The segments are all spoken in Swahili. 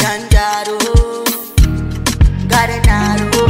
Janjaro, Garenaro.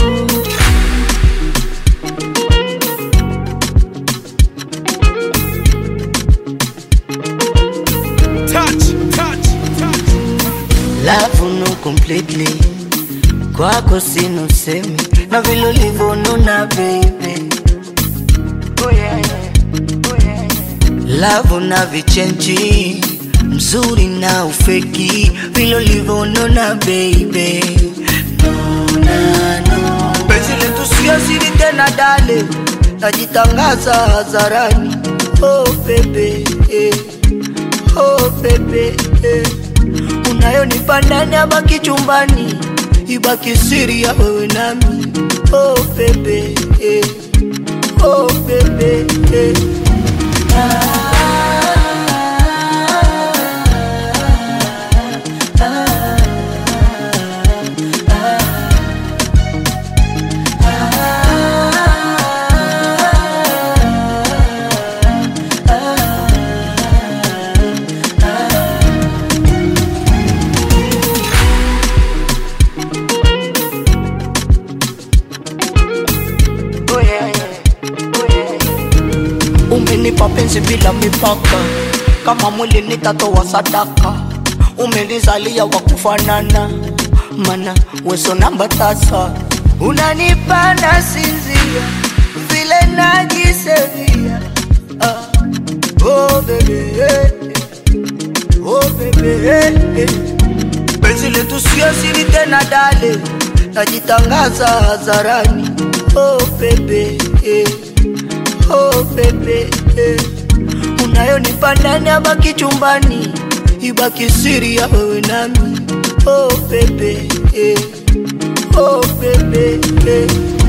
Touch, touch, touch. Love no completely kwako sina usemi na vile ulivyonuna baby oh yeah, yeah. Oh yeah, yeah. Love na vichenji mzuri na ufeki vile ulivyonuna baby no, na, no. Penzi letu sio siri tena dale najitangaza hadharani oh baby eh. Oh baby eh. Unayonipa ndani abaki chumbani ibaki siri ya wewe nami oh baby eh. Oh baby eh. Oh yeah, yeah. Oh yeah, yeah. Umenipa penzi bila mipaka, kama mwili nitatoa sadaka. Umenizalia wa kufanana, mana weso namba tasa. Unanipa na sinzia, vile najisevia. Ah. Oh baby, eh, eh. oh baby, eh, eh. Penzi letu sio siri tena dale, najitangaza hadharani. Oh baby, eh. oh baby, eh. Unayonipa ndani abaki chumbani, ibaki siri ya wewe nami. Oh baby, eh. oh baby, eh.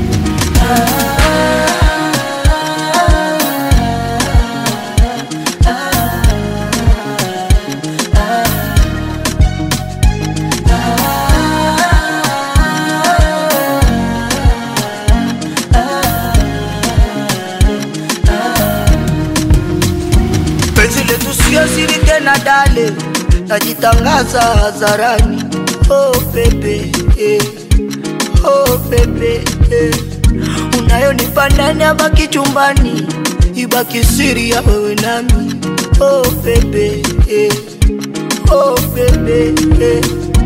Penzi letu sio siri tena dale, najitangaza hadharani. Oh baby, eh. oh baby, eh. Unayonipa ndani abaki chumbani, ibaki siri ya wewe nami. Oh baby, eh. oh baby, eh.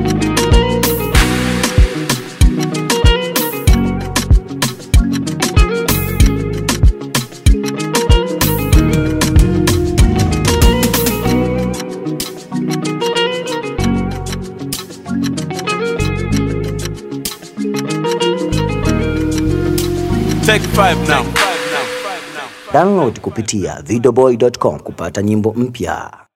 Take five now. Download kupitia videoboy.com kupata nyimbo mpya.